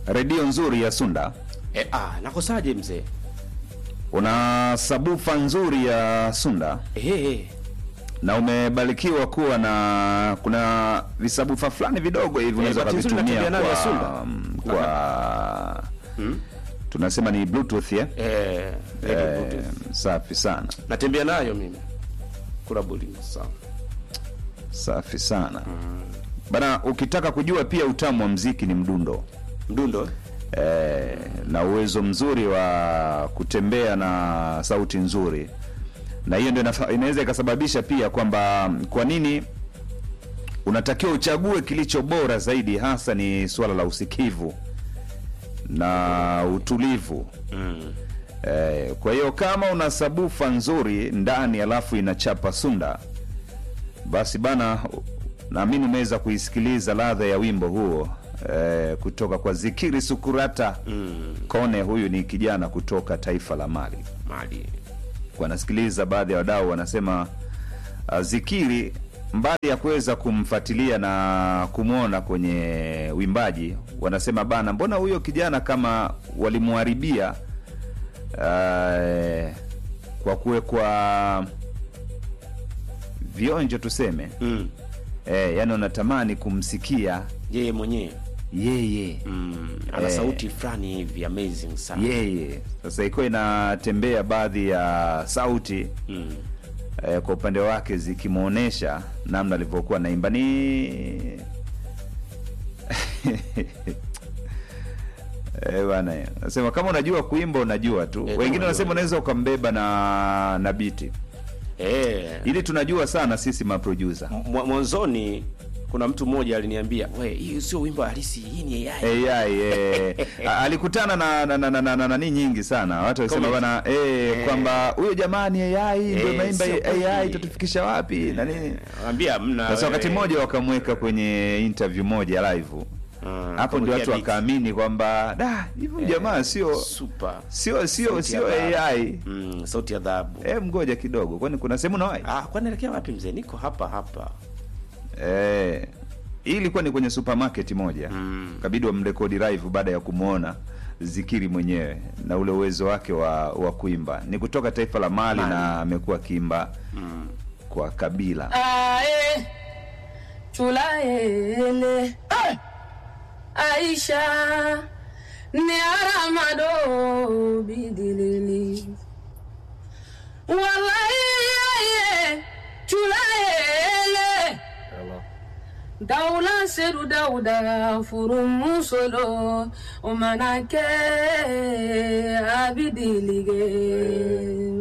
redio nzuri ya Sunda, E, ah, nakosaje mzee? una sabufa nzuri ya Sunda Eh, na umebarikiwa kuwa na kuna visabufa fulani vidogo hivi unaweza bahati nzuri ukavitumia natembea nayo ya Sunda. kwa, mm, kwa tunasema ni bluetooth ya eh, radio eh, Bluetooth. safi sana natembea nayo mimi kula bulima sawa. safi sana bana. Ukitaka kujua pia utamu wa mziki ni mdundo Mdundo eh? eh, na uwezo mzuri wa kutembea na sauti nzuri, na hiyo ndio inafa- inaweza ikasababisha pia kwamba kwa nini unatakiwa uchague kilicho bora zaidi, hasa ni suala la usikivu na utulivu. mm. Eh, kwa hiyo kama una sabufa nzuri ndani alafu inachapa sunda, basi bana, naamini umeweza kuisikiliza ladha ya wimbo huo eh, kutoka kwa Zikiri Sukurata Mm. Kone. Huyu ni kijana kutoka taifa la Mali. Mali Wanasikiliza baadhi ya wadau wanasema uh, Zikiri mbali ya kuweza kumfuatilia na kumwona kwenye wimbaji, wanasema bana, mbona huyo kijana kama walimharibia uh, kwa kuwekwa vionjo tuseme, mm. eh, yani wanatamani kumsikia yeye mwenyewe yeye mm. ana Eh. sauti fulani hivi amazing sana yeye. Sasa ikiwa inatembea baadhi ya sauti mm. eh, kwa upande wake zikimwonyesha namna alivyokuwa naimba ni Eh, bana nasema kama unajua kuimba unajua tu. kama Wengine unajua. wanasema unaweza ukambeba na na biti, eh. ili tunajua sana sisi maproducer Mwa- mwanzoni kuna mtu mmoja aliniambia we hii sio wimbo halisi hii ni AI AI eh, a- alikutana na na na, na, na, na, nani nyingi sana watu walisema Comment. bana eh, kwamba huyo jamani AI ndio Eh, naimba sio kweli. AI itatufikisha wapi na nini. Anambia mna Sasa wakati mmoja wakamweka kwenye interview moja live hapo ndio watu wakaamini kwamba da hivyo jamaa sio super sio sio Sauti sio ya dhahabu. AI. mm, sauti ya dhahabu Eh, mgoja kidogo, kwani kuna sehemu nawai ah kwani naelekea wapi mzee niko hapa hapa eh, hii ilikuwa ni kwenye supermarket moja Mm. kabidi wamrekodi live baada ya kumwona Zikiri mwenyewe na ule uwezo wake wa, wa kuimba. Ni kutoka taifa la Mali, Mali. na amekuwa akiimba mm. kwa kabila Ae, chulaele Aisha ni aramado bidilili wallahi ye chulaele Daula seru dauda furu musolo umanake abidilige